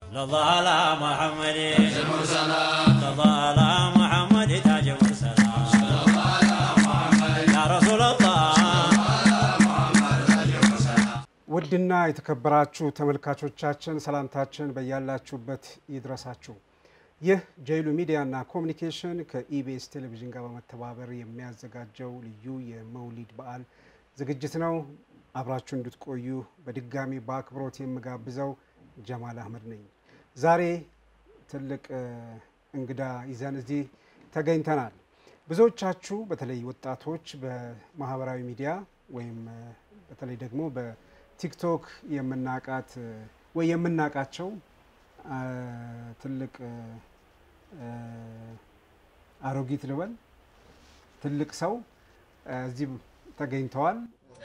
الله على محمد الله على محمد تاج المرسلين يا رسول الله ውድና የተከበራችሁ ተመልካቾቻችን ሰላምታችን በያላችሁበት ይድረሳችሁ። ይህ ጀይሉ ሚዲያና ኮሚኒኬሽን ከኢቢኤስ ቴሌቪዥን ጋር በመተባበር የሚያዘጋጀው ልዩ የመውሊድ በዓል ዝግጅት ነው። አብራችሁ እንድትቆዩ በድጋሚ በአክብሮት የምጋብዘው ጀማል አህመድ ነኝ። ዛሬ ትልቅ እ, እንግዳ ይዘን እዚህ ተገኝተናል። ብዙዎቻችሁ በተለይ ወጣቶች በማህበራዊ ሚዲያ ወይም እ, በተለይ ደግሞ በቲክቶክ የምናቃት እ, ወይ የምናቃቸው አ, ትልቅ እ, እ, አሮጊት ልበል ትልቅ ሰው እ, እዚህ ተገኝተዋል።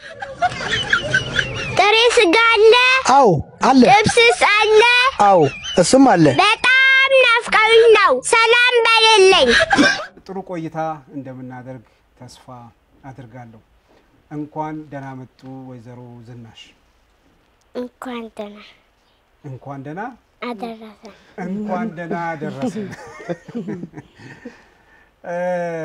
ጥሬ ስጋ አለ፣ አው አለ። ጥብስስ አለ። አው እሱም አለ። በጣም ናፍቀውኝ ነው። ሰላም በሌለኝ ጥሩ ቆይታ እንደምናደርግ ተስፋ አድርጋለሁ። እንኳን ደህና መጡ ወይዘሮ ዝናሽ። እንኳን ደህና እንኳን ደህና አደረሰን። እንኳን ደህና ደረሰን። እ,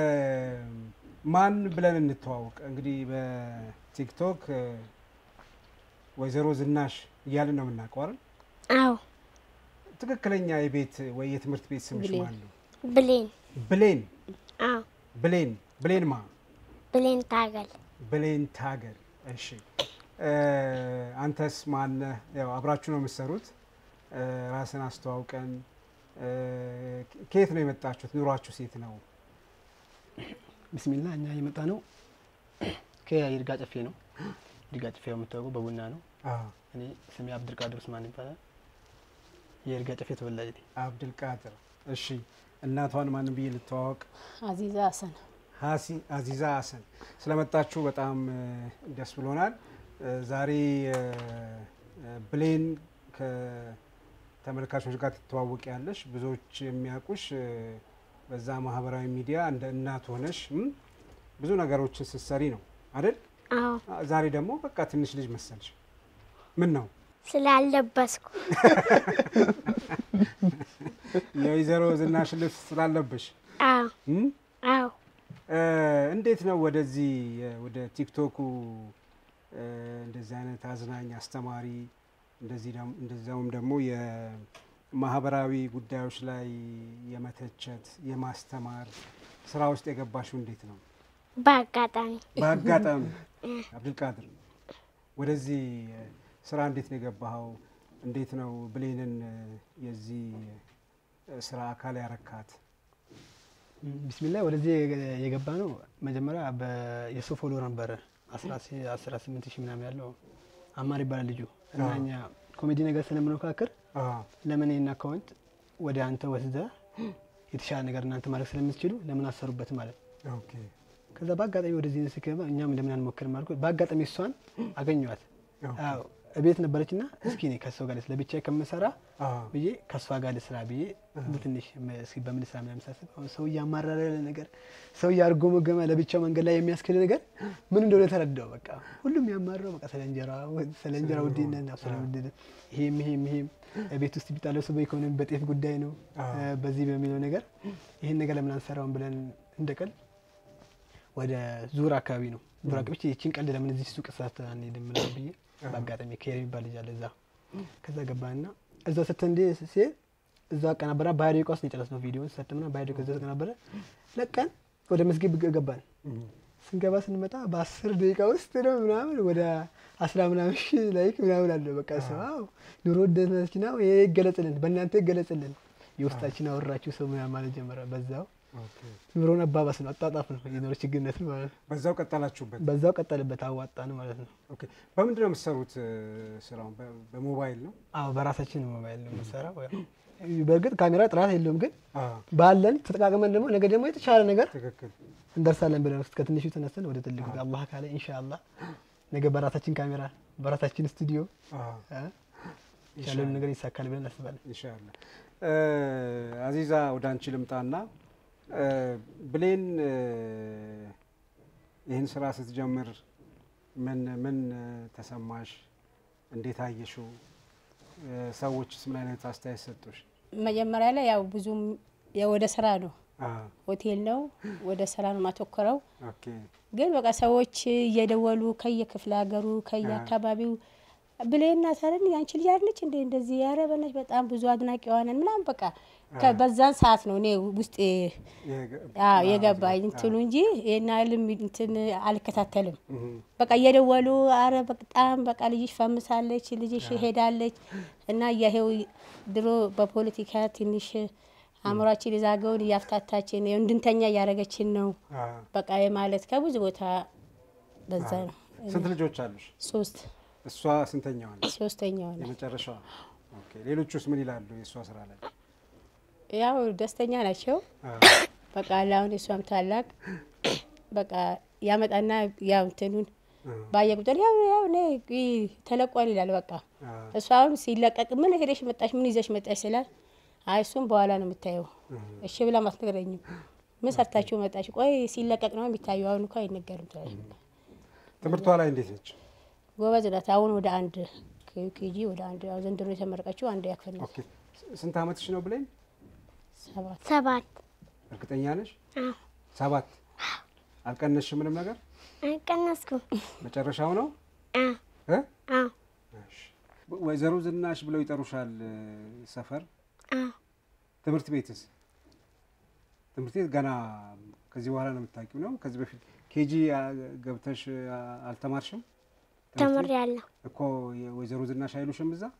ማን ብለን እንተዋወቅ? እንግዲህ በቲክቶክ እ, ወይዘሮ ዝናሽ እያልን ነው የምናውቀው አይደል? አዎ ትክክለኛ የቤት ወይ የትምህርት ቤት ስምሽ ማን ነው? ብሌን። ብሌን አዎ ብሌን ብሌን ማ ብሌን ታገል። ብሌን ታገል። እሺ እ፣ አንተስ ማነህ? ያው አብራችሁ ነው የምትሰሩት። እ፣ ራስን አስተዋውቀን። እ፣ ከየት ነው የመጣችሁት? ኑሯችሁ ሴት ነው? ቢስሚላ እኛ የመጣ ነው ከይርጋ ጨፌ ነው። ይርጋ ጨፌ የምታወቀው በቡና ነው። አዎ፣ እኔ ስሜ አብድልቃድር ኡስማን ይባላል። የይርጋ ጨፌ ተወላጅ ነኝ። አብድልቃድር። እሺ እናቷን ማንም ብዬ ልተዋወቅ? አዚዛ ሀሰን ሀሲ አዚዛ ሀሰን ስለመጣችሁ በጣም እ፣ ደስ ብሎናል። እ፣ ዛሬ እ፣ እ፣ ብሌን ከተመልካቾች ጋር ትተዋወቂ ያለሽ ብዙዎች የሚያውቁሽ እ፣ በዛ ማህበራዊ ሚዲያ እንደ እናት ሆነሽ እም፣ ብዙ ነገሮችን ስትሰሪ ነው አይደል? አዎ አ- ዛሬ ደግሞ በቃ ትንሽ ልጅ መሰልሽ። ምን ነው ስላለበስኩ የወይዘሮ ዝናሽ ልብስ ስላለብሽ አዎ እም? አዎ እ፣ እንዴት ነው ወደዚህ እ፣ ወደ ቲክቶኩ እ፣ እንደዚህ አይነት አዝናኝ አስተማሪ እንደዚህ ደም- እንደዚያውም ደግሞ የማህበራዊ ጉዳዮች ላይ የመተቸት የማስተማር ስራ ውስጥ የገባሽው እንዴት ነው? በአጋጣሚ በአጋጣሚ አብዱልቃድር ወደዚህ እ፣ ስራ እንዴት ነው የገባኸው? እንዴት ነው ብሌንን እ፣ የዚህ እ፣ ስራ አካል ያረካት? ቢስሚላ ወደዚህ የገ- የገባ ነው መጀመሪያ የሱ ፎሎ ነበረ አስራ ስምንት ሺህ ምናምን ያለው አማር ይባላል ልጁ እና አዎ። እኛ ኮሜዲ ነገር ስለምንመካከር አዎ፣ ለምን ይህን አካውንት ወደ አንተ ወስደ የተሻለ ነገር እናንተ ማድረግ ስለምትችሉ ለምን አሰሩበት ማለት ነው። ኦኬ ከዛ በአጋጣሚ ወደዚህ ስገባ እኛም ለምን አንሞክርም አልኩ። በአጋጣሚ እሷን አገኘዋት። ኦኬ። አዎ እቤት ነበረች ና እስኪ እኔ ከሰው ጋር ለብቻ ከምሰራ አዎ፣ ብዬ ከእሷ ጋር ልስራ ብዬ ትንሽ መ- እስኪ በምን ስራ ምናምን ሳስብ አሁን ሰው እያማረረ ነገር ሰው እያርጎመገመ ለብቻው መንገድ ላይ የሚያስክል ነገር ምን እንደሆነ ተረዳው። በቃ ሁሉም ያማረው በቃ ስለ እንጀራ ስለ እንጀራ ውድነት ነው፣ ስለ ውድነት ይሄም ይሄም ይሄም ቤት ውስጥ ቢጣለው ሰው በኢኮኖሚ በጤፍ ጉዳይ ነው አዎ። እ፣ በዚህ በሚለው ነገር ይህን ነገር ለምን አንሰራውን ብለን እንደቀል ወደ ዙር አካባቢ ነው ዙር አካባቢ ይችን ቀልድ ለምን እዚህ ሱቅ ስራት አንሄድም ምናምን ብዬ በአጋጣሚ ከሄር የሚባል ልጅ አለ እዛ ከዛ ገባና እዛ ሰተ እንዲ ሲሄድ እዛ አቀናበራ በሀያ ደቂቃ ውስጥ ነው የጨረስነው ቪዲዮን ሰትምና በሀያ ደቂቃ እዛ ተቀናበረ ለቀን ወደ መስጊድ ገ- ገባን ስንገባ ስንመጣ በአስር ደቂቃ ውስጥ ነው ምናምን ወደ አስራ ምናምን ሺህ ላይክ ምናምን አለ በቃ ሰው አዎ ኑሮ ውድነታችን ነው ይሄ ይገለጽልን በእናንተ ይገለጽልን የውስጣችን አወራችሁ ሰው ምናምን ማለት ጀመረ በዛው ኦኬ። ኑሮን አባባስ ነው አጣጣፍ ነው የኑሮ ችግርነት ነው ማለት ነው በዛው ቀጠላችሁበት? በዛው ቀጠልበት አዋጣን ማለት ነው ኦኬ። በምንድን ነው የምትሰሩት እ፣ ስራውን? በ- በሞባይል ነው? አዎ በራሳችን ሞባይል ነው የምንሰራው ያው በእርግጥ ካሜራ ጥራት የለውም ግን አዎ፣ ባለን ተጠቃቅመን ደግሞ ነገ ደግሞ የተሻለ ነገር ትክክል። እንደርሳለን ብለን ውስጥ ከትንሹ ተነስተን ወደ ትልቁ አላህ ካለ ኢንሻአላህ ነገ በራሳችን ካሜራ በራሳችን ስቱዲዮ አዎ፣ እ፣ ያለውን ነገር ይሳካል ብለን እናስባለን። ኢንሻአላህ። እ፣ አዚዛ ወደ አንቺ ልምጣና እ፣ ብሌን እ፣ ይህን ስራ ስትጀምር ምን ምን እ፣ ተሰማሽ? እንዴት አየሽው? እ፣ ሰዎችስ ምን አይነት አስተያየት ሰጡሽ? መጀመሪያ ላይ ያው ብዙም ያው ወደ ስራ ነው፣ አ፣ ሆቴል ነው፣ ወደ ስራ ነው ማተኮረው። ኦኬ ግን በቃ ሰዎች እየደወሉ ከየክፍለ ሀገሩ ከየአካባቢው ብሌና ታረን ያንቺ ልጅ አለች እንዴ እንደዚህ ያረበነች በጣም ብዙ አድናቂ ዋነን ምናምን በቃ ከ- በዛን ሰዓት ነው እኔ ውስጤ የገ- አዎ የገባኝ እንትኑ እንጂ ይሄን ያህልም እንትን አልከታተልም። እህ፣ በቃ እየደወሉ አረ በጣም በቃ ልጅሽ ፈምሳለች፣ ልጅሽ ሄዳለች እና እያሄው ድሮ በፖለቲካ ትንሽ አእምሯችን የዛገውን እያፍታታችን ይኸው እንድንተኛ እያደረገችን ነው። አ፣ በቃ የማለት ከብዙ ቦታ በዛ ነው። ስንት ልጆች አሉሽ? ሶስት እሷ ስንተኛዋ ነች? ሶስተኛው ነው። የመጨረሻዋ። ኦኬ ሌሎቹስ ምን ይላሉ? የእሷ ስራ ላይ ያው ደስተኛ ናቸው። አ፣ በቃ አሁን እሷም ታላቅ በቃ ያመጣና ያው እንትኑን አ፣ ባየ ቁጥር ያው ያው እኔ ተለቋል ይላል። በቃ አ፣ እሷ አሁን ሲለቀቅ ምን ሄደሽ መጣሽ፣ ምን ይዘሽ መጣሽ ስላት አይ እሱም በኋላ ነው የምታየው። እሺ ብላ ማትነግረኝም። ምን ሰርታችሁ መጣሽ? ቆይ ሲለቀቅ ነው የሚታየው፣ አሁን እኮ አይነገርም ትላለች። ትምህርቷ ላይ እንዴት ነች? ጎበዝ ናት። አሁን ወደ አንድ ኬጂ ወደ አንድ ያው ዘንድሮ የተመረቀችው አንድ ያክፍል ናት። ኦኬ ስንት አመትሽ ነው ብለኝ? ሰባት ሰባት እርግጠኛ ነሽ? አዎ። ሰባት አልቀነስሽ ምንም ነገር? አልቀነስኩም። መጨረሻው ነው አዎ እ? አዎ እሺ። ወይዘሮ ዝናሽ ብለው ይጠሩሻል እ፣ ሰፈር አዎ ትምህርት ቤትስ? ትምህርት ቤት ገና ከዚህ በኋላ ነው የምታውቂው ነው? ከዚህ በፊት ኬጂ ገብተሽ አ፣ አልተማርሽም? ትምህርት ቤት? ተምሬያለሁ። እኮ የወይዘሮ ዝናሽ አይሉሽም እዛ?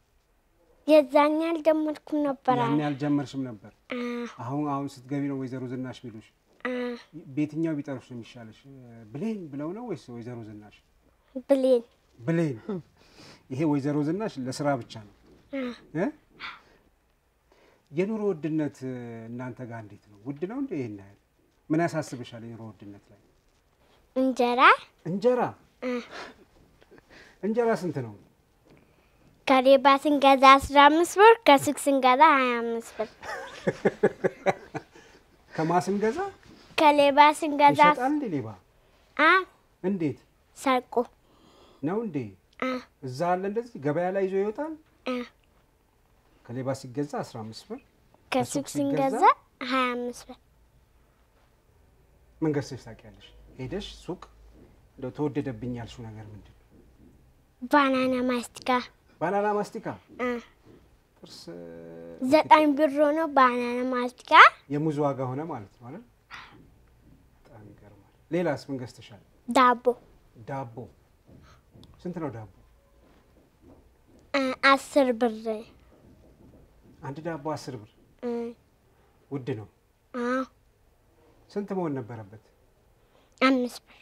የዛኛ አልጀመርኩም ነበር። ያኔ አልጀመርሽም ነበር። አዎ አሁን አሁን ስትገቢ ነው ወይዘሮ ዝናሽ ሚሉሽ። አዎ በየትኛው ቢጠሩሽ ነው የሚሻለሽ? ብሌን ብለው ነው ወይስ ወይዘሮ ዝናሽ? ብሌን ብሌን። ይሄ ወይዘሮ ዝናሽ ለስራ ብቻ ነው አዎ እ? የኑሮ ውድነት እ፣ እናንተ ጋር እንዴት ነው? ውድ ነው እንዴ? ይሄን ያህል ምን ያሳስብሻል? የኑሮ ውድነት ላይ እንጀራ እንጀራ አዎ እንጀራ ስንት ነው? ከሌባ ስንገዛ አስራ አምስት ብር ከሱቅ ስንገዛ ሀያ አምስት ብር ከማስን ገዛ ከሌባ ስንገዛ ይሸጣል እንዴ ሌባ? አ እንዴት ሰርቆ ነው እንዴ? አ እዛ አለ እንደዚህ ገበያ ላይ ይዞ ይወጣል። አ ከሌባ ሲገዛ 15 ብር ከሱቅ ከሱቅ ስንገዛ ሲገዛ ሀያ አምስት ብር ምን ገዝተሽ ታውቂያለሽ? ሄደሽ ሱቅ እንደው ተወደደብኝ ያልሽው ነገር ምንድን ነው? ባናና ማስቲካ ባናና ማስቲካ አ ጥርስ ዘጠኝ ብር ሆኖ ባናና ማስቲካ የሙዝ ዋጋ ሆነ ማለት ነው አይደል? በጣም ይገርማል። ሌላስ ምን ገዝተሻል? ዳቦ ዳቦ ስንት ነው ዳቦ? አ አስር ብር አንድ ዳቦ አስር ብር አ ውድ ነው። አ ስንት መሆን ነበረበት? አምስት ብር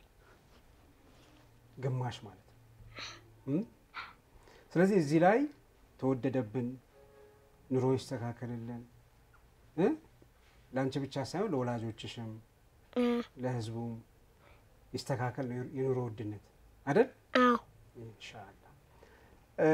ግማሽ ማለት ነው። እም? ስለዚህ እዚህ ላይ ተወደደብን፣ ኑሮ ይስተካከልልን እ? ለአንቺ ብቻ ሳይሆን ለወላጆችሽም አ ለሕዝቡም ይስተካከል ነው የኑሮ ውድነት አይደል? አዎ ኢንሻአላህ እ፣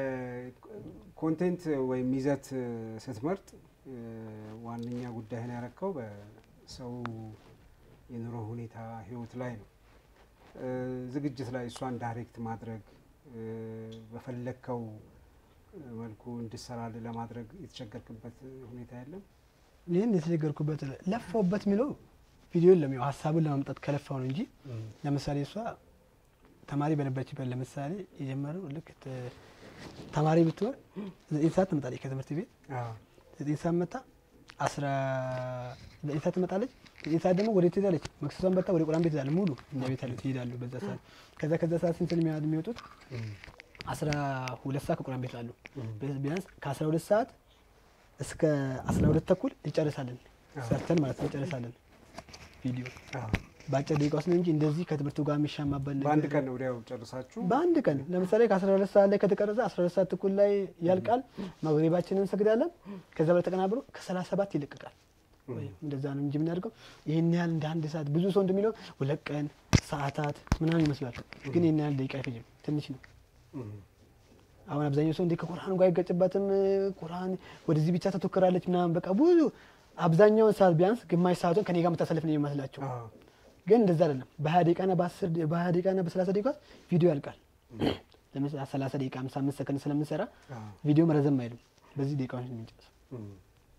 ኮንቴንት ወይም ይዘት ስትመርጥ እ፣ ዋነኛ ጉዳይህን ያረከው በሰው የኑሮ ሁኔታ ህይወት ላይ ነው። እ፣ ዝግጅት ላይ እሷን ዳይሬክት ማድረግ እ፣ በፈለግከው መልኩ እንድሰራልህ ለማድረግ የተቸገርክበት ሁኔታ የለም? ይህን የተቸገርኩበት ለፋውበት የሚለው ቪዲዮ የለም። ያው ሀሳቡን ለማምጣት ከለፋው ነው እንጂ ለምሳሌ እሷ ተማሪ በነበረችበት ለምሳሌ የጀመረው ልክ ተ- ተማሪ ብትሆን ዘጠኝ ሰዓት ትመጣለች ከትምህርት ቤት አዎ። ዘጠኝ ሰዓት መጣ አስራ ዘጠኝ ሰዓት ትመጣለች። ዘጠኝ ሰዓት ደግሞ ወደ ትሄዳለች። መክሰሷን በልታ ወደ ቁራን ቤት ትሄዳለች። ሙሉ እኛ ቤት ያሉት ይሄዳሉ በዛ ሰዓት። ከዛ ከዛ ሰዓት ስንት ነው የሚያ- የሚወጡት? አስራ ሁለት ሰዓት ከቁራን ቤት አሉ። ቢያንስ ከአስራ ሁለት ሰዓት እስከ አስራ ሁለት ተኩል እንጨርሳለን። ሰርተን ማለት ነው እንጨርሳለን ቪዲዮ አዎ። በአጭር ደቂቃ ውስጥ ነው እንጂ እንደዚህ ከትምህርቱ ጋር የሚሻማበት ነገር በአንድ ቀን ወዲያው ጨርሳችሁ በአንድ ቀን ለምሳሌ ከአስራ ሁለት ሰዓት ላይ ከተቀረጸ አስራ ሁለት ሰዓት ተኩል ላይ ያልቃል። መግሪባችንን እንሰግዳለን። ከዛ በላይ ተቀናብሮ ከሰላሳ ሰባት ይለቀቃል። ወይም እንደዛ ነው እንጂ የምናደርገው ይህን ያህል እንደ አንድ ሰዓት ብዙ ሰው እንደሚለው ሁለት ቀን ሰዓታት ምናምን ይመስላል። ግን ይህን ያህል ደቂቃ አይፈጅም፣ ትንሽ ነው። እም፣ አሁን አብዛኛው ሰው እንደ ከቁርአን ጋር አይገጭበትም። ቁርአን ወደዚህ ብቻ ተተኩራለች ምናምን በቃ ብዙ አብዛኛውን ሰዓት ቢያንስ ግማሽ ሰዓቱን ከኔ ጋር የምታሳልፍ ነው የሚመስላቸው። አዎ። ግን እንደዛ አይደለም። በሀያ ደቂቃና በአስር በሀያ ደቂቃና በሰላሳ ደቂቃ ቪዲዮ ያልቃል። ለምሳሌ ሰላሳ ደቂቃ ሃምሳ አምስት ሰከንድ ስለምንሰራ አዎ። ቪዲዮ ረዘም አይልም። በዚህ ደቂቃዎች ነው የምንጨርሰው። እም።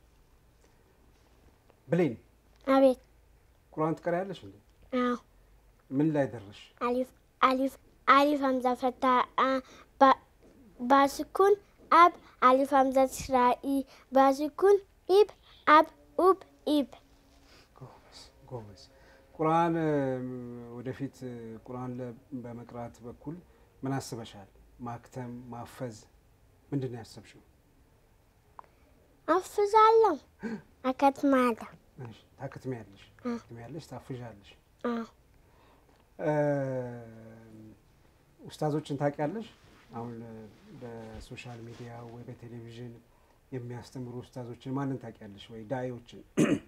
ብሌን አቤት ቁርአን ትቀሪያለሽ እንዴ? አዎ ምን ላይ ደረሽ? አሊፍ አሊፍ አሊፍ ሀምዛ ፈታ አ- ባ- ባስኩን አብ አሊፍ ሀምዛ ስራኢ ባስኩን ኢብ አብ ኡብ ኢብ ጎበዝ ጎበዝ። ቁርአን እም፣ ወደፊት እ፣ ቁርአን ለ- በመቅራት በኩል ምን አስበሻል? ማክተም ማፈዝ ምንድን ነው ያሰብሽው? አፍዛለሁ አከትማለሁ እሺ፣ ታክትሚያለሽ ታክትሚያለሽ ታፍዣለሽ። አዎ እም፣ ኡስታዞችን ታውቂያለሽ? አሁን እ፣ በሶሻል ሚዲያ ወይ በቴሌቪዥን የሚያስተምሩ ኡስታዞችን ማንን ታውቂያለሽ? ወይ ዳኢዎችን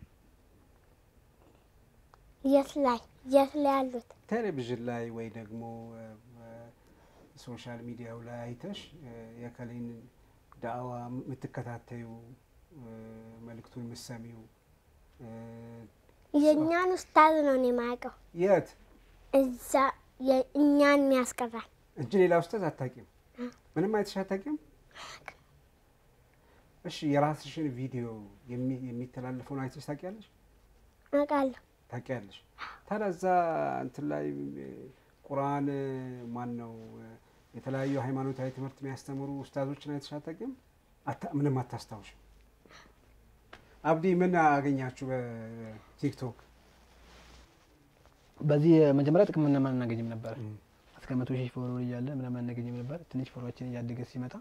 የት ላይ የት ላይ ያሉት ቴሌቪዥን ላይ ወይ ደግሞ እ፣ ሶሻል ሚዲያው ላይ አይተሽ እ፣ የከሌን ዳዕዋ የምትከታተዩ እ፣ መልእክቱን የምትሰሚው እ፣ የእኛን ኡስታዝ ነው እኔ የማውቀው የት እዛ የእኛን የሚያስቀራል እንጂ ሌላ ኡስታዝ አታውቂም? ምንም አይተሽ አታውቂም? እሺ የራስሽን ቪዲዮ የሚ- የሚተላለፈውን አይተሽ ታውቂያለሽ? አውቃለሁ ታውቂያለሽ? ታዲያ እዛ እንትን ላይ እ፣ ቁርአን እ፣ ማን ነው እ፣ የተለያዩ ሃይማኖታዊ ትምህርት የሚያስተምሩ ኡስታዞችን አይተሽ አታውቂም? አታ- ምንም አታስታውሽም? አብዲ ምን አገኛችሁ በቲክቶክ? በዚህ መጀመሪያ ጥቅም ምንም አናገኝም ነበር። እስከ መቶ ሺህ ፎሎወር እያለ ምንም አናገኝም ነበር። ትንሽ ፎሎዋችን እያደገ ሲመጣ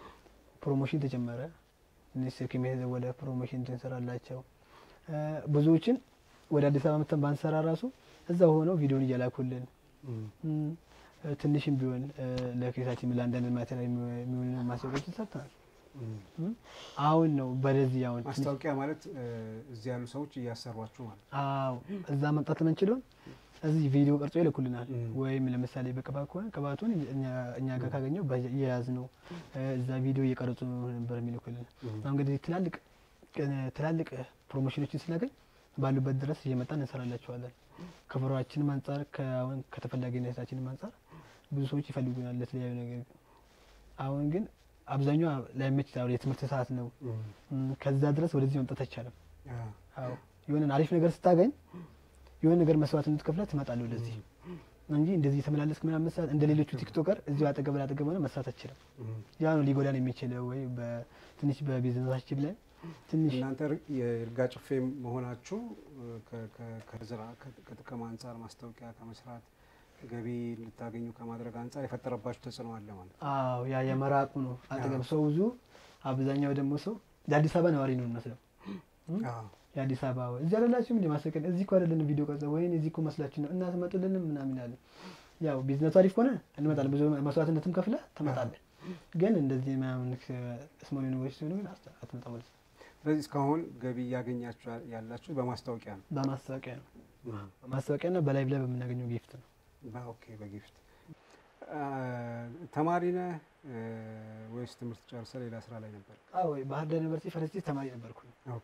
ፕሮሞሽን ተጀመረ። ትንሽ ስልክ የተዘወደ ፕሮሞሽን እንድንሰራላቸው እ፣ ብዙዎችን ወደ አዲስ አበባ መተን ባንሰራ ራሱ እዛ ሆነው ቪዲዮን እያላኩልን እም፣ እ፣ ትንሽም ቢሆን እ፣ ለኬሳችን ለአንዳንድ ማቴሪያል የሚሆኑ ማስታወቂያዎችን ሰርተናል። እም፣ አሁን ነው በደዚህ አሁን ትንሽ ማስታወቂያ ማለት እ፣ እዚህ ያሉ ሰዎች እያሰሯችሁ ማለት ነው። አዎ እዛ መምጣት የምንችለውን እዚህ ቪዲዮ ቀርጾ ይልኩልናል። Mm. ወይም ለምሳሌ በቅባት ከሆነ ቅባቱን እኛ- እኛ ጋር ካገኘው እየያዝ ነው እዛ ቪዲዮ እየቀረጹ ነበር የሚልኩልን። አሁን እንግዲህ ትላልቅ ትላልቅ ፕሮሞሽኖችን ስናገኝ ባሉበት ድረስ እየመጣን እንሰራላቸዋለን። ከፍሯችንም አንጻር ከአሁን ከተፈላጊነታችንም አንጻር ብዙ ሰዎች ይፈልጉናል ለተለያዩ ነገር። አሁን ግን አብዛኛው ላይመች ይችላል። የትምህርት ሰዓት ነው። እም፣ ከዛ ድረስ ወደዚህ መምጣት አይቻልም። አ፣ አዎ የሆነን አሪፍ ነገር ስታገኝ የሆነ ነገር መስዋዕትነት ከፍለህ ትመጣለህ ወደዚህ እንጂ እንደዚህ የተመላለስክ ምናምን መስራት እንደ ሌሎቹ ቲክቶከር እዚሁ አጠገብ ላጠገብ ሆነ መስራት አትችልም። ያ ነው ሊጎዳን የሚችለው ወይ በትንሽ በቢዝነሳችን ላይ ትንሽ እናንተ ር- የይርጋ ጭፌ መሆናችሁ እ፣ ከ- ከ- ከዝራ ከ- ከጥቅም አንጻር ማስታወቂያ ከመስራት ገቢ እንድታገኙ ከማድረግ አንጻር የፈጠረባችሁ ተጽዕኖ አለ ማለት ነው። አዎ ያ የመራቁ ነው አጠገብ ሰው ብዙ አብዛኛው ደግሞ ሰው የአዲስ አበባ ነዋሪ ነው የሚመስለው አዎ። የአዲስ አበባ ወይ እዚህ አይደላችሁም እንደ ማሰቀን እዚህ እኮ አይደለንም ቪዲዮ ቀርጸ ወይኔ እዚህ እኮ መስላችሁ ነው እና ትመጡልንም ምናምን ያለ ያው ቢዝነሱ አሪፍ ከሆነ እንመጣለን። ብዙ መስዋዕትነትም ከፍለ ትመጣለን። ግን እንደዚህ ምናምን ስሞል ዩኒቨርሲቲ ሲሆኑ ግን አት- አትመጣም ማለት ነው። ስለዚህ እስካሁን ገቢ እያገኛችሁ ያ- ያላችሁ በማስታወቂያ ነው። በማስታወቂያ ነው በማስታወቂያ ና በላይቭ ላይ በምናገኘው ጊፍት ነው። በ- ኦኬ በጊፍት አ፣ ተማሪ ነህ እ፣ ወይስ ትምህርት ጨርሰህ ሌላ ስራ ላይ ነበር? አዎ ባህር ዳር ዩኒቨርሲቲ ፈረስቲ ተማሪ ነበርኩ ኦኬ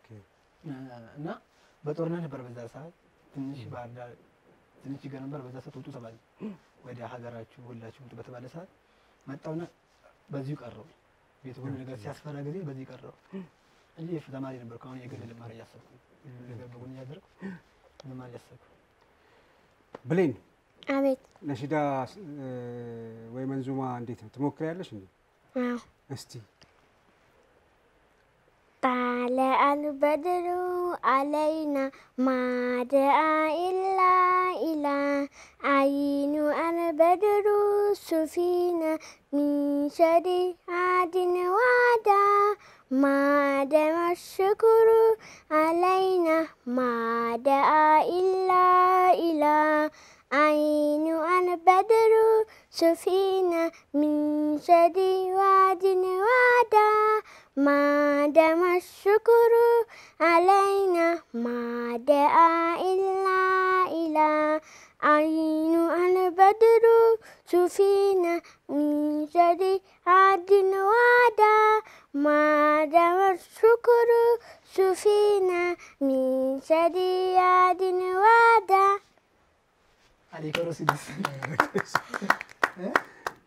እና በጦርነት ነበር በዛ ሰዓት ትንሽ ባህር ዳር ትንሽ ችግር ነበር። በዛ ሰዓት ውጡ ተባለ። ወደ ሀገራችሁ ሁላችሁ ውጡ በተባለ ሰዓት መጣውና በዚሁ ቀረው። ቤት ሁሉ ነገር ሲያስፈራ ጊዜ በዚህ ቀረው እንጂ የፍ- ተማሪ ነበርኩ። አሁን የግል ልማር እያሰብኩ ሁሉ ነገር በጎን እያደረኩ ልማር እያሰብኩ ብሌን አቤት ነሺዳ እ፣ ወይ መንዙማ እንዴት ነው ትሞክሪያለሽ እንዴ? አዎ እስቲ طلع البدر علينا ما دعا إلا إلى عين البدر سفينا من شر عاد وعدا ما دام الشكر علينا ما دعا إلا إلى عين البدر سفينا من شر وعد وعدا ما دام الشكر علينا ما دعا إلا إلى عين البدر سفينا من شر عاد وعدا ما دام الشكر سفينا من شر عاد وعدا አሊከሮ ሲድስ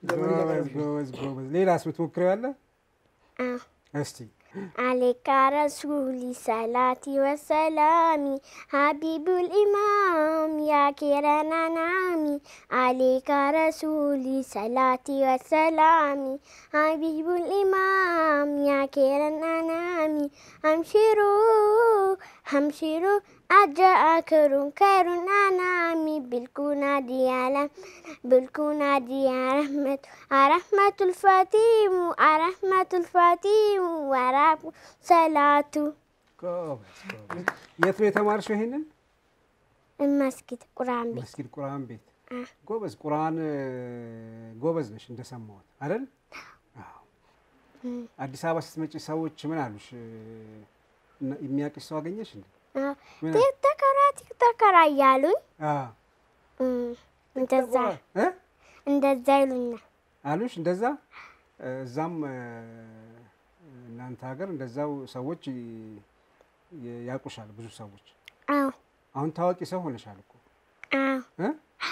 ጎበዝ ጎበዝ ጎበዝ። ሌላስ የምትሞክረው ያለ አዎ። እስቲ عليك رسولي صلاتي وسلامي حبيب الإمام يا كيران نامي عليك رسولي صلاتي وسلامي حبيب الإمام يا كيران نامي همشروا همشروا أجاكر خير أنامي بالكونا ديالا بالكونا دي رحمة رحمة الفاتيم رحمة الفاتيم ورحمة صلاة ጎበዝ ጎበዝ። የት ነው የተማርሽው ይሄንን? المسجد قرآن بيت መስጊድ ቁርአን ቤት። አ። ጎበዝ ቁርአን እ፣ ጎበዝ ነሽ እንደሰማሁት አይደል? አዎ። አዲስ አበባ ስትመጪ ሰዎች ምን አሉሽ? እ፣ እና- የሚያውቅሽ ሰው አገኘሽ እንዴ? ምን? ቲክቶከራ ቲክቶከራ እያሉኝ አዎ። እም፣ እንደዛ እ? እንደዛ ይሉኛል። አሉሽ እንደዛ እ፣ እዛም እ፣ እናንተ ሀገር እንደዛው ሰዎች ይ- ይ- ያውቁሻል ብዙ ሰዎች። አዎ አሁን ታዋቂ ሰው ሆነሻል እኮ አዎ እ?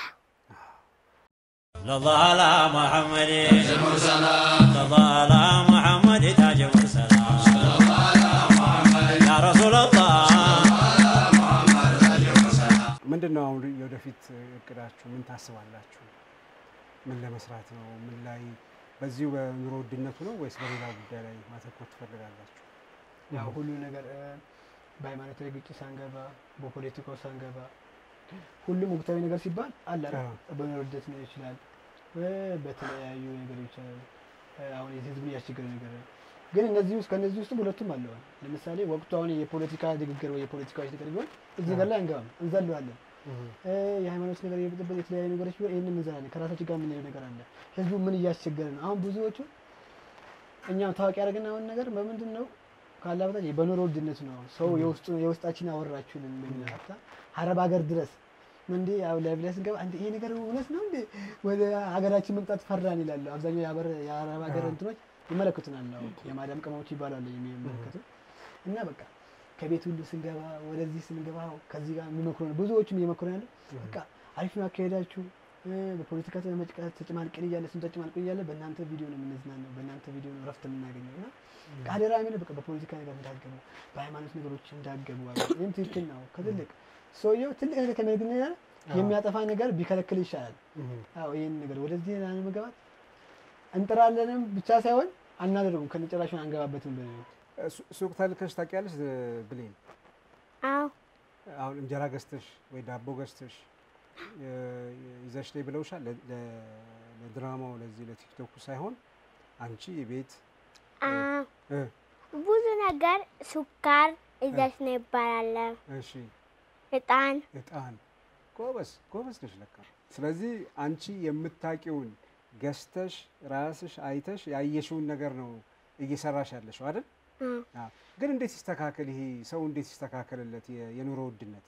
لله على محمد لله على محمد تاج مرسلا يا رسول الله ምንድን ነው አሁን የወደፊት እቅዳችሁ? ምን ታስባላችሁ? ምን ለመስራት ነው? ምን ላይ በዚሁ በኑሮ ውድነቱ ነው ወይስ በሌላ ጉዳይ ላይ ማተኮር ትፈልጋላችሁ? ያው ሁሉ ነገር እ፣ በሃይማኖታዊ ግጭት ሳንገባ በፖለቲካው ሳንገባ ሁሉም ወቅታዊ ነገር ሲባል አለ አይደል? አዎ። በኑሮ ውድነት ሊሆን ይችላል እ፣ በተለያዩ ነገሮች እ፣ አሁን የህዝብን እያስቸገረ ነገር ግን እነዚህ ውስጥ ከእነዚህ ውስጥ ሁለቱም አለዋል። ለምሳሌ ወቅቱ አሁን የፖለቲካ ንግግር ወይ የፖለቲካዎች ነገር ቢሆን እዚህ ነገር ላይ አንገባም፣ እንዘለዋለን። እ፣ የሃይማኖት ነገር የብጥብጥ የተለያዩ ነገሮች ቢሆን ይህንን እንዘላለን። ከራሳችን ጋር የምንሄደው ነገር አለ። ህዝቡ ምን እያስቸገረ ነው? አሁን ብዙዎቹ እኛም ታዋቂ ያደረግን አሁን ነገር በምንድን ነው ካላ በታች በኑሮ ውድነት ነው። ሰው የውስጡ የውስጣችን አወራችሁልን በሚል ሀታ አረብ ሀገር ድረስ እንዴ ያው ላይቭ ላይ ስንገባ እንዴ ይሄ ነገር እውነት ነው እንዴ ወደ ሀገራችን መምጣት ፈራን ይላሉ። አብዛኛው የአበር- የአረብ ሀገር አዎ። እንትኖች ይመለከቱናል። አሁን የማዳም ቅመሞች ይባላሉ የሚመለከቱ እና በቃ ከቤት ሁሉ ስንገባ ወደዚህ ስንገባ ከዚህ ጋር የሚመክሩ ነው ብዙዎቹም እየመክሩ ያለ በቃ አሪፍ ነው አካሄዳችሁ እ፣ በፖለቲካ ተመጭቀ- ተጨማልቀን እያለ ስም ተጨማልቀን እያለ በእናንተ ቪዲዮ ነው የምንዝናነው፣ በእናንተ ቪዲዮ ነው ረፍት የምናገኘው እና አደራ የሚለው በቃ በፖለቲካ ነገር እንዳገቡ በሃይማኖት ነገሮች እንዳገቡ አለ። ይህም ትክክል ነው። ከትልቅ ሰውየው ትልቅ ነገር ከሚያደርግ ነገር የሚያጠፋ ነገር ቢከለክል ይሻላል። አዎ ይህን ነገር ወደዚህ ላለመግባት እንጥራለንም ብቻ ሳይሆን አናደርጉም ከነጭራሹን አንገባበትም በ ሱ- ሱቅ ተልከሽ ታውቂያለሽ እ፣ ብሌን? አዎ አሁን እንጀራ ገዝተሽ ወይ ዳቦ ገዝተሽ እ፣ ይዘሽ ላይ ብለውሻል? ለ- ለ- ለድራማው ለዚህ ለቲክቶኩ ሳይሆን አንቺ ቤት አዎ እ፣ ብዙ ነገር ሱካር እዛች ነው ይባላል። እሺ እጣን እጣን ጎበዝ ጎበዝ ነሽ ለካ። ስለዚህ አንቺ የምታውቂውን ገዝተሽ ራስሽ አይተሽ ያየሽውን ነገር ነው እየሰራሽ ያለሽው አይደል? አዎ አዎ። ግን እንዴት ይስተካከል ይሄ ሰው እንዴት ይስተካከልለት የ- የኑሮ ውድነት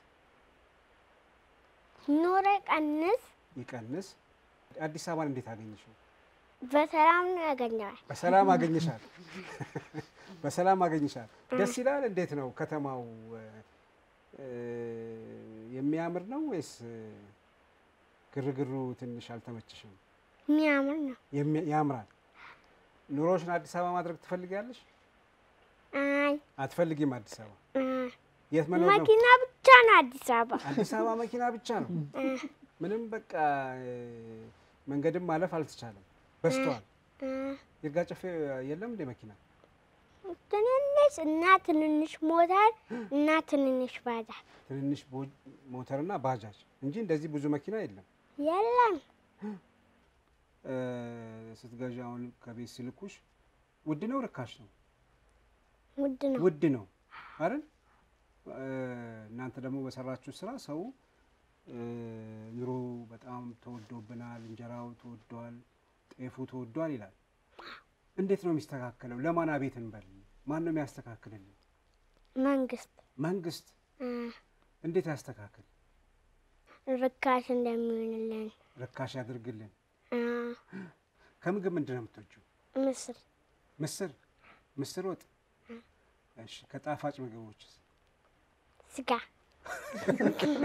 ኑሮ ቀንስ ይቀንስ? አዲስ አበባን እንዴት አገኘሽው? በሰላም ነው ያገኘዋል። በሰላም አገኘሻል። በሰላም አገኘሻል። ደስ ይላል። እንዴት ነው ከተማው? እ፣ እ፣ የሚያምር ነው ወይስ እ፣ ግርግሩ ትንሽ አልተመችሽም? የሚያምር ነው። የሚ- ያምራል። ኑሮሽን አዲስ አበባ ማድረግ ትፈልጊያለሽ? አይ አትፈልጊም? አዲስ አበባ አ፣ የት መኖር ነው? መኪና ብቻ ነው አዲስ አበባ። አዲስ አበባ መኪና ብቻ ነው። አ፣ ምንም በቃ እ፣ መንገድም ማለፍ አልተቻለም። በዝቷል። አ፣ ይርጋ ጨፌ የለም እንደ መኪና ትንንሽ እና ትንንሽ ሞተር እና ትንንሽ ባጃጅ ትንንሽ ቦ- ሞተርና ባጃጅ እንጂ እንደዚህ ብዙ መኪና የለም። የለም። እ፣ ስትገዢ አሁን ከቤት ሲልኩሽ ውድ ነው ርካሽ ነው? ውድ ነው። ውድ ነው አይደል? እ፣ እናንተ ደግሞ በሰራችሁ ስራ ሰው እ፣ ኑሮ በጣም ተወዶብናል፣ እንጀራው ተወዷል፣ ጤፉ ተወዷል ይላል። እንዴት ነው የሚስተካከለው? ለማን አቤት እንበል? ማን ነው የሚያስተካክልልን? መንግስት መንግስት አ፣ እንዴት ያስተካክል? ርካሽ እንደሚሆንልን ርካሽ ያድርግልን። አ፣ ከምግብ ምንድን ነው የምትወጂው? ምስር ምስር ምስር ወጥ። እሺ፣ ከጣፋጭ ምግቦችስ? ስጋ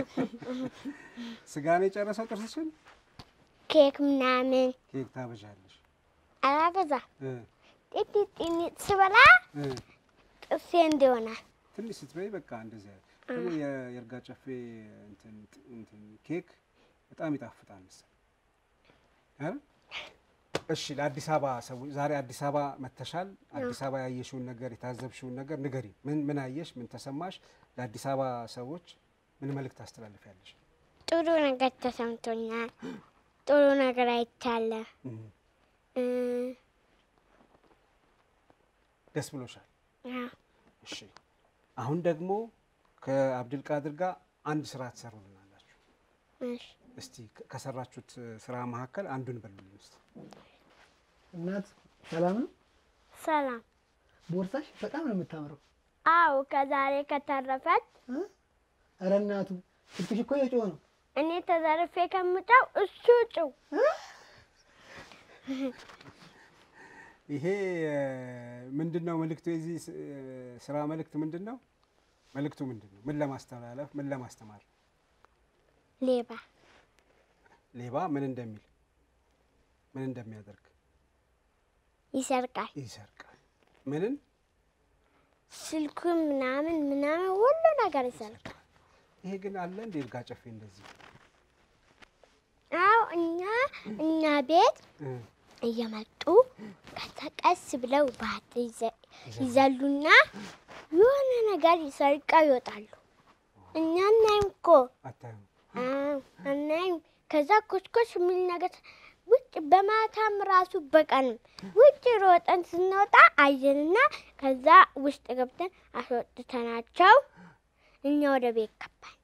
ስጋ ነው የጨረሰው ጥርስሽን? ኬክ ምናምን ኬክ ታበዣለሽ። አላበዛም። እ፣ ጢጢ ጢኒት ስበላ እ። ጥርሴ እንዲሆናል። ትንሽ ስትበይ በቃ እንደዚያ ደግሞ የ- የእርጋ ጨፌ እንትን እንትን ኬክ በጣም ይጣፍጣል መሰለኝ አይደል? እሺ ለአዲስ አበባ ሰዎች ዛሬ አዲስ አበባ መተሻል። አዲስ አበባ ያየሽውን ነገር የታዘብሽውን ነገር ንገሪ። ምን ምን አየሽ? ምን ተሰማሽ? ለአዲስ አበባ ሰዎች ምን መልእክት ታስተላልፊያለሽ? ጥሩ ነገር ተሰምቶኛል። ጥሩ ነገር አይቻለሁ። እም፣ እ፣ ደስ ብሎሻል? አዎ። እሺ አሁን ደግሞ ከአብድልቃድር ጋር አንድ ስራ ትሰሩልናላችሁ። እሺ። እስቲ ከ- ከሰራችሁት እ, ስራ መካከል አንዱን በሉልኝ እስቲ። እናት ሰላም ነው? ሰላም። ቦርሳሽ በጣም ነው የምታምረው። አዎ ከዛሬ ከተረፈች እ? ኧረ እናቱ ስልክሽ እኮ የጮኸ ነው። እኔ ተዘርፌ ከምጫው እሱ ጭው ይሄ ምንድን ነው መልእክቱ? የዚህ ስ- እ, ስራ መልእክት ምንድን ነው? መልእክቱ ምንድን ነው? ምን ለማስተላለፍ ምን ለማስተማር? ሌባ ሌባ ምን እንደሚል ምን እንደሚያደርግ ይሰርቃል። ይሰርቃል። ምንን ስልኩን ምናምን ምናምን ሁሉ ነገር ይሰርቃል። ይሄ ግን አለ እንደ ይርጋ ጨፌ እንደዚህ አዎ እኛ እኛ ቤት እ፣ እየመጡ ከዛ ቀስ ብለው ባት ይዘ- ይዘሉና የሆነ ነገር ይሰርቀው ይወጣሉ። እኛ እናይም እኮ አታዩም? አዎ፣ አናይም። ከዛ ኮስኮስ የሚል ነገር ውጭ በማታም ራሱ በቀንም ውጭ ሮጠን ስንወጣ አየንና ከዛ ውስጥ ገብተን አስወጥተናቸው እኛ ወደ ቤት ገባን።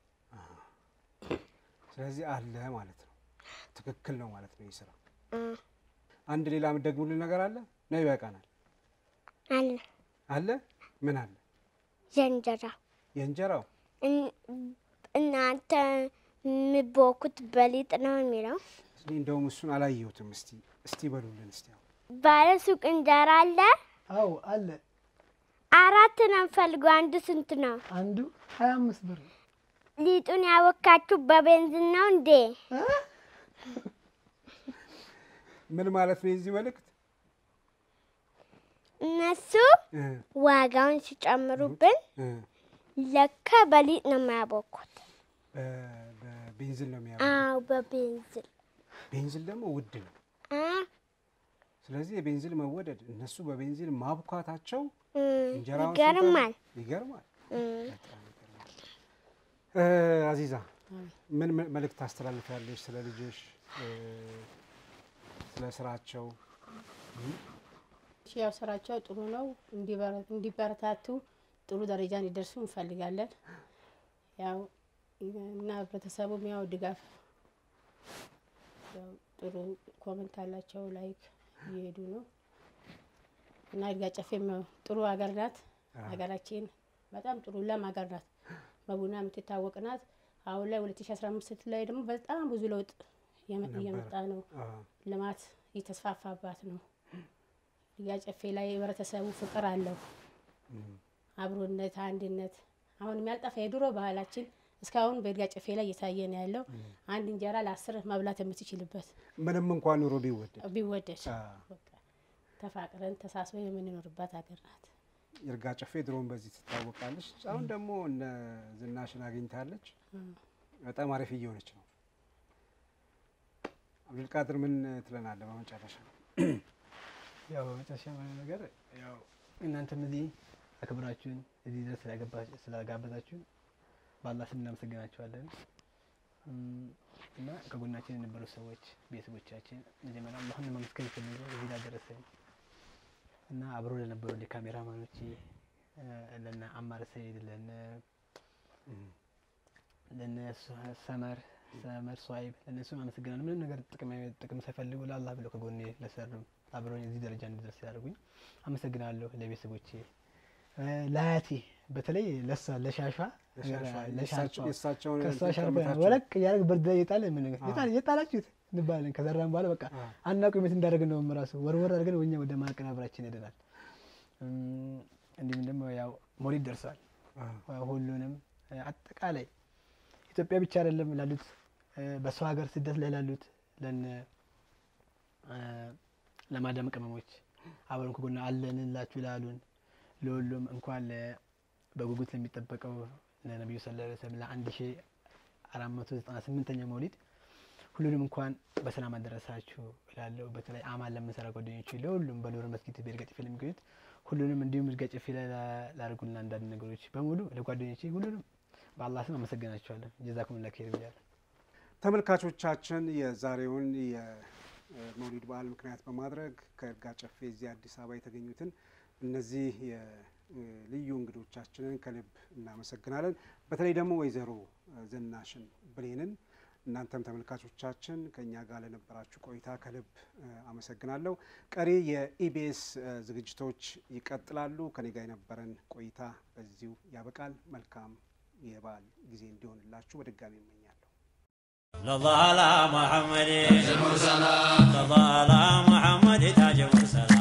ስለዚህ አለ ማለት ነው። ትክክል ነው ማለት ነው። ይህ ስራ እ፣ አንድ ሌላ የምትደግሙልን ነገር አለ ነው? ይበቃናል። አለ አለ ምን አለ? ዘንጀራ የእንጀራው እን- እናንተ የምቦኩት በሊጥ ነው የሚለው እኔ እንደውም እሱን አላየሁትም። እስቲ እስቲ በሉልን እስቲ አሁን ባለ ሱቅ እንጀራ አለ። አዎ አለ። አራት ነው የምፈልገው። አንዱ ስንት ነው? አንዱ ሀያ አምስት ብር ነው። ሊጡን ያወካችሁ በቤንዚን ነው እንዴ? እ? ምን ማለት ነው የዚህ መልእክት? እነሱ እ፣ ዋጋውን ሲጨምሩብን እ፣ ለካ በሊጥ ነው የማያቦኩት። በ- በቤንዚን ነው የሚያ አዎ በቤንዚን ቤንዚን ደግሞ ውድ ነው። አ፣ ስለዚህ የቤንዚን መወደድ እነሱ በቤንዚን ማብኳታቸው እ፣ እንጀራውን ይገርማል። ሲበሉ- ይገርማል። እ፣ በጣም ይገርማል። እ፣ አዚዛ ምን ምን መልእክት ታስተላልፊያለሽ ስለ ልጆች እ፣ ስለ ስራቸው? እሺ፣ ያው ስራቸው ጥሩ ነው። እንዲበረ- እንዲበረታቱ ጥሩ ደረጃ እንዲደርሱ እንፈልጋለን። ያው እና ህብረተሰቡም ያው ድጋፍ ያው ጥሩ ኮመንት አላቸው፣ ላይክ እየሄዱ ነው እና ይርጋ ጨፌም ያው ጥሩ ሀገር ናት። ሀገራችን በጣም ጥሩ ለም ሀገር ናት። በቡና የምትታወቅ ናት። አሁን ላይ 2015 ላይ ደግሞ በጣም ብዙ ለውጥ እየመ- እየመጣ ነው። አ፣ ልማት እየተስፋፋባት ነው። ይርጋ ጨፌ ላይ ህብረተሰቡ ፍቅር አለው፣ እም፣ አብሮነት፣ አንድነት አሁን ያልጠፋ የድሮ ባህላችን እስካሁን በይርጋ ጨፌ ላይ እየታየ ነው ያለው። አንድ እንጀራ ለአስር መብላት የምትችልበት ምንም እንኳን ኑሮ ቢወደድ ቢወደድ አ፣ በቃ ተፋቅረን ተሳስበን የምንኖርባት ሀገር ናት። ይርጋ ጨፌ ድሮን በዚህ ትታወቃለች። አሁን ደግሞ እነ ዝናሽን አግኝታለች። በጣም አሪፍ እየሆነች ነው። አብዱልቃድር ምን ትለናለህ በመጨረሻ? ያው በመጨረሻ የሆነ ነገር ያው እናንተም እዚህ አክብራችሁን እዚህ ድረስ ስላገባ- ስላጋበዛችሁን በአላህ ስም እናመሰግናችኋለን። እም፣ እና ከጎናችን የነበሩ ሰዎች ቤተሰቦቻችን መጀመሪያ አላህን ማመስገን ይፈልጉ እዚህ ላደረሰን እና አብሮ ለነበሩ ለካሜራማኖች ለነ አማር ሰይድ ለነ ለነ ሱ- ሰመር ሰመር ሷይብ ለእነሱም አመሰግናለሁ። ምንም ነገር ጥቅም ጥቅም ሳይፈልጉ ለአላህ ብለው ከጎኔ ለሰሩ አብረውኝ እዚህ ደረጃ እንድደርስ ያደርጉኝ አመሰግናለሁ። ለቤተሰቦቼ እ፣ ለአያቴ በተለይ ለሷ ለሻሿ ለሻሿ የእሳቸውን እንትን ከሷ ሻርፓ ቀምታችሁ? ወለቅ እያደረግ በርዳ እየጣለ ምን አዎ። የጣል እየጣላችሁት እንባለን። ከዘራን በኋላ በቃ አዎ። አናውቅም የት እንዳደረግን ነው ራሱ ወርወር አድርገን ወኛ ወደ ማቀናበራችን ሄደናል። እም፣ እንዲሁም ደግሞ ያው ሞሊድ ደርሷል። አ፣ ሁሉንም እ፣ አጠቃላይ ኢትዮጵያ ብቻ አይደለም ላሉት እ፣ በሰው ሀገር ስደት ላይ ላሉት ለነ እ፣ ለማዳም ቅመሞች አብረን ከጎና አለንላችሁ ላሉን ለሁሉም እንኳን ለ- በጉጉት ለሚጠበቀው ለነቢዩ ሰለላሁ ዐለይሂ ወሰለም ለአንድ ሺ አራት መቶ ዘጠና ስምንተኛው መውሊድ ሁሉንም እንኳን በሰላም አደረሳችሁ እላለሁ። በተለይ አማን ለምንሰራ ጓደኞች ለሁሉም በሎር መስጊድ በይርጋ ጨፌ ለሚገኙት ሁሉንም እንዲሁም ይርጋ ጨፌ ላይ ላ- ላደርጉልን አንዳንድ ነገሮች በሙሉ ለጓደኞቼ ሁሉንም በአላህ ስም አመሰግናቸዋለሁ። ጀዛኩም ላ ኸይር ብያለሁ። ተመልካቾቻችን የዛሬውን የመውሊድ በዓል ምክንያት በማድረግ ከይርጋ ጨፌ እዚህ አዲስ አበባ የተገኙትን እነዚህ የልዩ እንግዶቻችንን ከልብ እናመሰግናለን። በተለይ ደግሞ ወይዘሮ ዝናሽን ብሌንን እናንተም ተመልካቾቻችን ከእኛ ጋር ለነበራችሁ ቆይታ ከልብ እ፣ አመሰግናለሁ። ቀሪ የኢቢኤስ እ፣ ዝግጅቶች ይቀጥላሉ። ከኔ ጋር የነበረን ቆይታ በዚሁ ያበቃል። መልካም የበዓል ጊዜ እንዲሆንላችሁ በድጋሚ እመኛለሁ። لله على محمد صلى الله على محمد تاج مرسلا